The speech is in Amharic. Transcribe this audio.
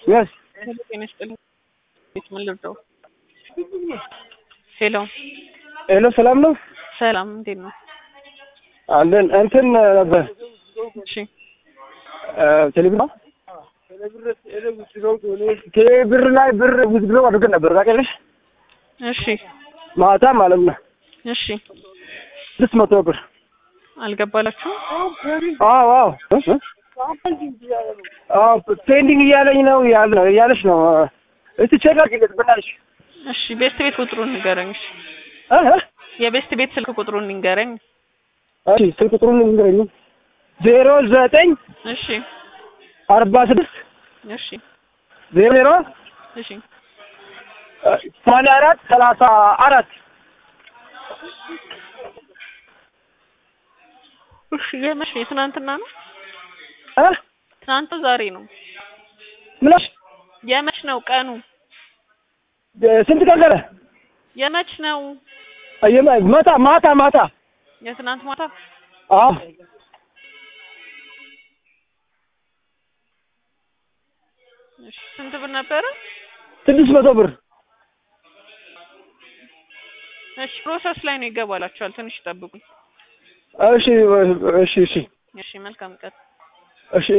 የስ ጤና ይስጥልኝ። ምን ልርዳው? ሄሎ ሄሎ፣ ሰላም ነው ሰላም፣ እንዴት ነው? አለን። እንትን ነበር እሺ ቴሌብር ቴሌብር ላይ ብር ውዝግሎ አድርገን ነበር ታውቂያለሽ? እሺ ማታ ማለት ነው እሺ ስድስት መቶ ብር አልገባላችሁም? አዎ አዎ እ? አዎ ፔንዲንግ እያለኝ ነው ያለ እያለች ነው። እስቲ ቼክ አድርጊለት ብናለሽ እሺ ቤስት ቤት ቁጥሩን ንገረኝ። እሺ እ እ? የቤስት ቤት ስልክ ቁጥሩን ንገረኝ። እሺ ስልክ ቁጥሩን ንገረኝ። ዜሮ ዘጠኝ እሺ አርባ ስድስት እሺ ዜሮ ዜሮ እሺ ሰማንያ አራት ሰላሳ አራት እሺ የመሽ የትናንትና ነው? እ? ትናንት ዛሬ ነው? ምናሽ የመች ነው ቀኑ? ስንት ቀን ቀረ? የመች ነው? የማ- ማታ ማታ ማታ የትናንት ማታ? አዎ እሺ ስንት ብር ነበረ? ስድስት መቶ ብር እሺ ፕሮሰስ ላይ ነው ይገባላችኋል። ትንሽ ጠብቁኝ። እሺ እሺ እሺ እሺ መልካም ቀን። እሺ